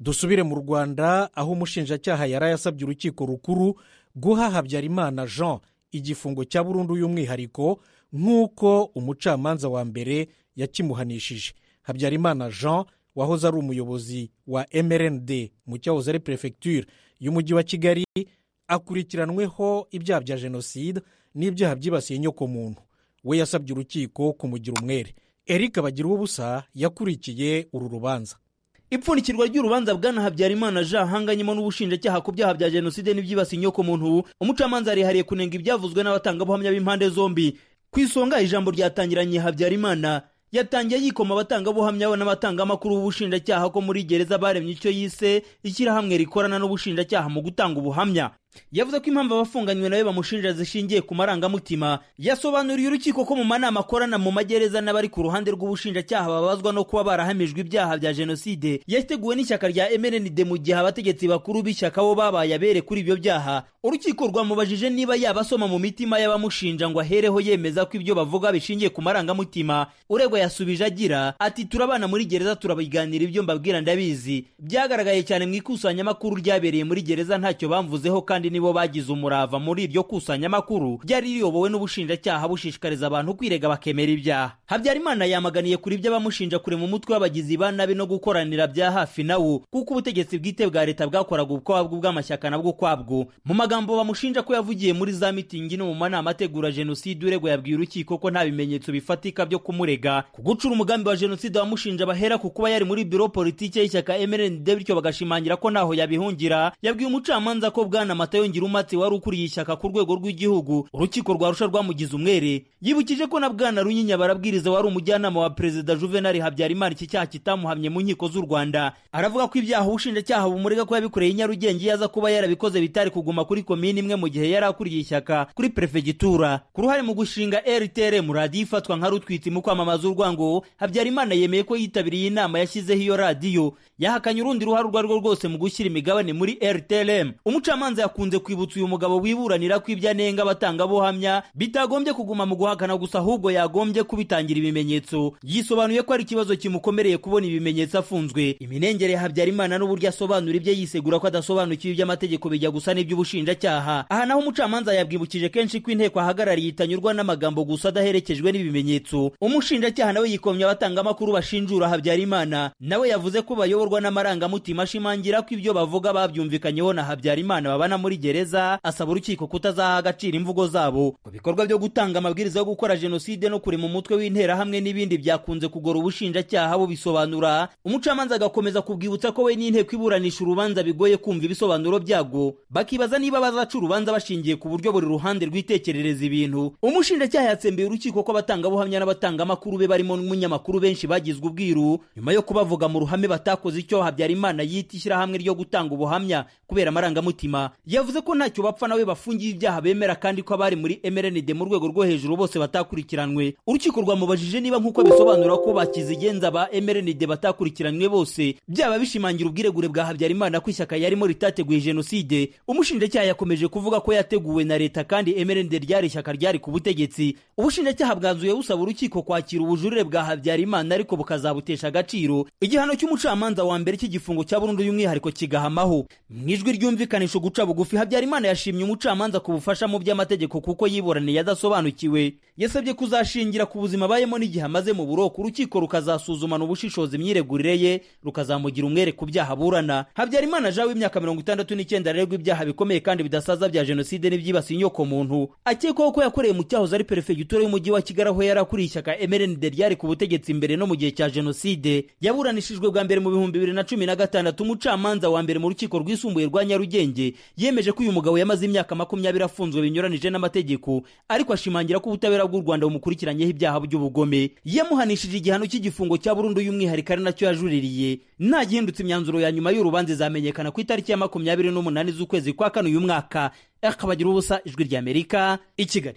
dusubire mu rwanda aho umushinjacyaha yari yasabye urukiko rukuru guha habyarimana jean igifungo cya burundu y'umwihariko nk'uko umucamanza wa mbere yakimuhanishije habyarimana jean wahoze ari umuyobozi wa mrnd mu cyahoze ari perefegiture y'umujyi wa kigali akurikiranweho ibyaha bya jenoside n'ibyaha byibasiye nyokomuntu we yasabye urukiko kumugira umwere eric ubusa yakurikiye uru rubanza ipfundikirwa ry'urubanza bwana habyarimana jean hanganyemo n'ubushinjacyaha ku byaha bya jenoside n'ibyibasiye inyokomuntu umucamanza yarihariye kunenga ibyavuzwe n'abatangabuhamya b'impande zombi ku isonga ijambo ryatangiranye habyarimana yatangiye yikoma abatangabuhamya we n'abatangamakuru b'ubushinjacyaha ko muri gereza baremye icyo yise ishyirahamwe rikorana n'ubushinjacyaha mu gutanga ubuhamya yavuze ko impamvu abafunganywe nawe bamushinja zishingiye ku marangamutima yasobanuriye urukiko ko mu manama akorana mu magereza n'abari ku ruhande rw'ubushinjacyaha babazwa no kuba barahamijwe ibyaha bya jenoside yateguwe n'ishyaka rya mrnd mu gihe abategetsi bakuru b'ishyaka bo babaye abere kuri ibyo byaha urukiko rwamubajije niba yaba asoma mu mitima y'abamushinja ngo ahereho yemeza ko ibyo bavuga bishingiye ku marangamutima uregwa yasubije agira ati turabana muri gereza turabiganira ibyo mbabwira ndabizi byagaragaye cyane mu ikusanyamakuru ryabereye muri gereza ntacyo bamvuzeho kandi nibo bagize umurava muri iryo kusanyamakuru ryari riyobowe n'ubushinjacyaha bushishikariza abantu kwirega bakemera ibyaha habyarimana yamaganiye kuri ibyo abamushinja kurema umutwe w'abagizi ba nabi no gukoranira bya hafi nawo kuko ubutegetsi bwite bwa leta bwakoraga ubwabwo bw'amashyaka nabwo ukwabwo mu magambo bamushinja ko yavugiye muri za mitingi no mu manama ategura jenoside uregwa yabwiye urukiko ko nta bimenyetso bifatika byo kumurega ku gucura umugambi wa jenoside wamushinja bahera ku kuba yari muri biro politiki y'ishyaka mrnd bityo bagashimangira ko ntaho yabihungira yabwiye umucamanza ko bwana umatse wari ukuriye ishyaka ku rwego rw'igihugu urukiko rwa rusha rwamugize umwere yibukije ko na bwana runyinya barabwiriza wari umujyanama wa perezida juvenali habyarimana iki cyaha kitamuhamye mu nkiko z'u rwanda aravuga ko ibyaha ubushinjacyaha bumurega ko yabikoreye i nyarugenge iyo aza kuba yarabikoze bitari kuguma kuri komini imwe mu gihe yari akuriye ishyaka kuri perefegitura ku ruhare mu gushinga rtrm radiyo ifatwa nka rutwitsi mu kwamamaza urwango habyarimana yemeye ko yitabiriye inama yashyizeho iyo radiyo yahakanye urundi ruhare urwo ari rwo rwose mu gushyira imigabane muri rtrm umucamanza yakunze kwibutsa uyu mugabo wiburanira ko ibyo anenga abatangabuhamya bitagombye kuguma mu guhakana gusa ahubwo yagombye kubitangira ibimenyetso yisobanuye ko ari ikibazo kimukomereye kubona ibimenyetso afunzwe iminengere ya habyarimana n'uburyo asobanura ibyo yisegura ko adasobanukiwe iby'amategeko bijya gusa n'iby'ubushinjacyaha aha naho umucamanza yabwibukije kenshi ko inteko ahagarariye itanyurwa n'amagambo gusa adaherekejwe n'ibimenyetso umushinjacyaha nawe yikomye abatangamakuru bashinjura habyarimana nawe yavuze ko bayoborwa n'amarangamutima ashimangira ko ibyo bavuga babyumvikanyeho na habyarimana babana muri gereza asaba urukiko kutazaha agaciro imvugo zabo ku bikorwa byo gutanga amabwiriza yo gukora jenoside no kurema umutwe w'interahamwe n'ibindi byakunze kugora ubushinjacyaha bubisobanura umucamanza agakomeza kubwibutsa ko we n'inteko iburanisha urubanza bigoye kumva ibisobanuro byabwo bakibaza niba bazaca urubanza bashingiye ku buryo buri ruhande rwitekerereza ibintu umushinjacyaha yatsembeye urukiko ko abatangabuhamya n'abatangamakuru be barimo n'umunyamakuru benshi bagizwe ubwiru nyuma yo kubavuga mu ruhame batakoze icyo habyarimana yita ishyirahamwe ryo gutanga ubuhamya kubera amarangamutima yavuze ko ntacyo bapfa nawe bafungiye ibyaha bemera kandi ko abari muri mrnd mu rwego rwo hejuru bose batakurikiranwe urukiko rwamubajije niba nk'uko bisobanura ko bakizigenza ba mrnd batakurikiranwe bose byaba bishimangira ubwiregure bwa habyarimana ko ishyaka yarimo ritateguye jenoside umushinjacyaha yakomeje kuvuga ko yateguwe na leta kandi mrnd ryari ishyaka ryari ku butegetsi ubushinjacyaha bwanzuye busaba urukiko kwakira ubujurire bwa habyarimana ariko bukazabutesha agaciro igihano cy'umucamanza wa mbere cy'igifungo cya burundu y'umwihariko kigahamaho mu ijwi ryumvikanisha guca bugufi habyarimana yashimye umucamanza ku bufasha mu by'amategeko kuko yiburaniye adasobanukiwe yasabye kuzashingira ku buzima abayemo n'igihe amaze mu buroko urukiko rukazasuzumana ubushishozi imyiregurire ye rukazamugira umwere ku byaha aburana habyarimana jean w'imyaka mirongo itandatu n'icyenda aregwa ibyaha bikomeye kandi bidasaza bya jenoside n'ibyibasiye inyoko muntu akekwaho ko yakoreye mu cyahoze ari perefegitura y'umujyi wa kigali aho yari akuriye ishyaka mrnd ryari ku butegetsi mbere no mu gihe cya jenoside yaburanishijwe bwa mbere mu bihumbi bibiri na cumi na gatandatu umucamanza wa mbere mu rukiko rwisumbuye rwa nyarugenge yemeje ko uyu mugabo yamaze imyaka makumyabiri afunzwe binyuranije n'amategeko ariko ashimangira ko ubutabera bw'u rwanda bumukurikiranyeho ibyaha by'ubugome yamuhanishije igihano cy'igifungo cya burundu y'umwihariko ari nacyo yajuririye ntagihindutse imyanzuro ya nyuma y'urubanza izamenyekana ku itariki ya makumyabiri n'umunani z'ukwezi kwa kane uyu mwaka akabagira ubusa ijwi ry'amerika i kigali